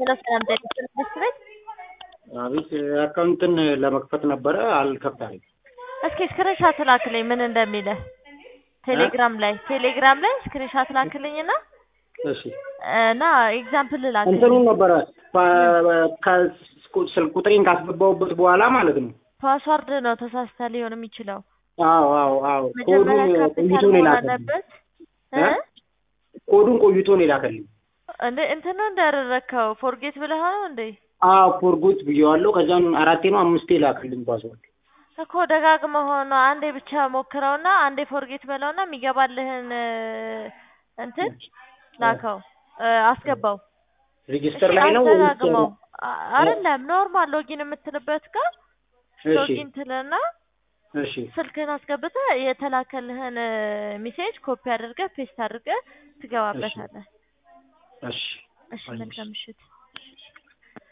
ሄሎ ሰላም ጤና ይስጥልኝ ትምህርት ቤት አቤት አካውንትን ለመክፈት ነበረ አልከፍታለኝ። እስኪ ስክሪንሻት ላክልኝ ምን እንደሚልህ ቴሌግራም ላይ ቴሌግራም ላይ ስክሪንሻት ላክልኝና እሺ እና ኤግዛምፕል ላክልኝ እንትኑን ነበረ ስልክ ቁጥሬን ካስገባሁበት በኋላ ማለት ነው። ፓስዋርድ ነው ተሳስተ ሊሆን የሚችለው አዎ አዎ አዎ መጀመሪያ ኮዱን ካፒታል ቆይቶ ነው መሆን የላከልኝ። አለበት እ? እ? ኮዱን ቆይቶ ነው የላከልኝ። እንደ እንትን ነው እንዳደረግከው ፎርጌት ብለህ ነው እንዴ አዎ ፎርጎት ብዬዋለሁ። ከዛም አራቴ ነው አምስቴ ላከልኝ ፓስወርድ። እኮ ደጋግመህ ሆኖ አንዴ ብቻ ሞክረውና አንዴ ፎርጌት በለውና የሚገባልህን እ፣ እንትን ላከው እ፣ አስገባው ሬጅስተር እሺ፣ ላይ ነው ወይስ አስደጋግመው አ- አይደለም ኖርማል ሎጊን የምትልበት ጋር እሺ ሎጊን ትልና እሺ ስልክህን አስገብተህ የተላከልህን ሜሴጅ ኮፒ አድርገህ ፔስት አድርገህ ትገባበታለህ። እሺ እሺ መልካም ምሽት።